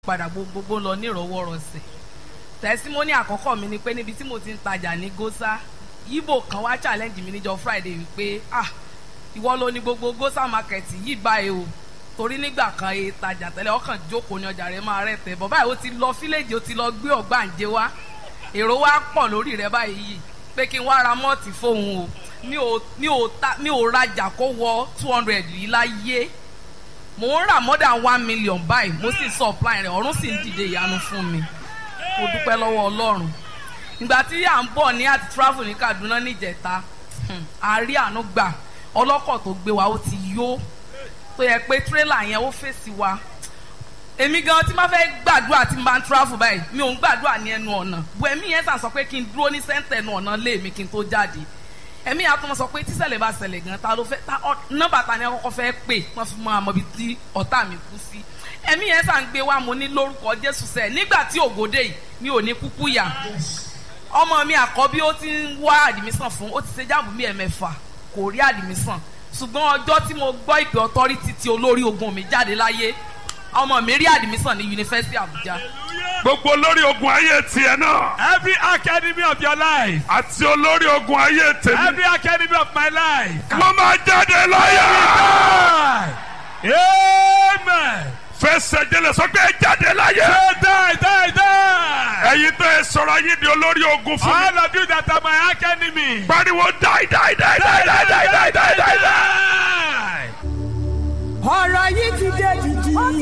padà gbogbo lọ nírọwọ́rọsẹ̀ tẹsímọ́nì àkọ́kọ́ mi ni pé níbi tí mo ti ń tajà ní gósà ibo kan wá challenge mi níjọ́ friday wípé ah ìwọ ló ní gbogbo gósà market yìí báyìí o torí nígbà kan e tajà tẹ́lẹ̀ ọkàn jókòó ní ọjà rẹ̀ máa rẹ̀ tẹ̀ bọ́ báyìí ó ti lọ fíléèjì ó ti lọ gbé ọ̀gbàǹjẹ wá èrò wa pọ̀ lórí rẹ̀ báyìí yìí pé kí n wá ra mọ́ọ̀tì fóun o mi ò mi ò ta mi ò rajà kó wọ two hundred yìí láyé mò ń rà more than one million báyìí mo sì supply rẹ̀ ọ̀run sì ń dìde ìyanu fún mi mo dúpẹ́ lọ́wọ́ ọlọ́run ìgbà tí à ń bọ̀ ní àti travel ní Kaduna níjẹta àárí àánú gbà ọlọ́kọ̀ tó gbé wa ó ti yó tó yẹ pé tírélà yẹn ó fèsì wa èmi gan tí máa fẹ́ gbàdúrà tí n bá ń travel báyìí mi ò ń gbàdúrà ní ẹnu ọ̀nà bu ẹ̀mí yẹn sàn sọ pé kí n dúró ní sẹ́ńtẹ̀ ẹnu ọ̀nà lé mi kí n tó jáde ẹ̀mí yẹn á tún mọ sọ pé tíṣẹ̀lẹ̀ bá ṣẹlẹ̀ gan ta ló fẹ́ ta nọ́mbà ta ni akọ́kọ́ fẹ́ pè wọ́n fi mọ àmọ́ ibi tí ọ̀tá mi kú sí ẹ̀mí yẹn sàn gbé wa mo ní lórúkọ Jésù sẹ́ẹ̀ nígbà tí ògòdè yìí mi ò ní kúkú yà ọmọ mi àkọ́bí ó ti ń wá àdìmísàn fún ó ti ṣe jáàmù bí ẹ̀mẹ́fà kò rí àdìmísàn ṣùgbọ́n ọjọ́ tí mo gbọ́ ìpè ọtọ́rítì tí olórí ogun mi jáde láyé ọmọ mi rí àdìmísàn ní yunifásitì Àbújá. gbogbo olórí ogun ayé tiẹ̀ náà. Every academy of your life. àti olórí ogun ayé tèmi. Every academy of my life. wọ́n máa jáde láyé. Amen. fẹsẹ̀ jẹlẹ̀ sọ pé ẹ jáde láyé. Say die, die, die. ẹ̀yin tó ẹ sọ̀rọ̀ ayé di olórí ogun fún mi. All of you that are my academy. pariwo die die die die die die die die die. Die. ọ̀rọ̀ yìí ti dé dìdì.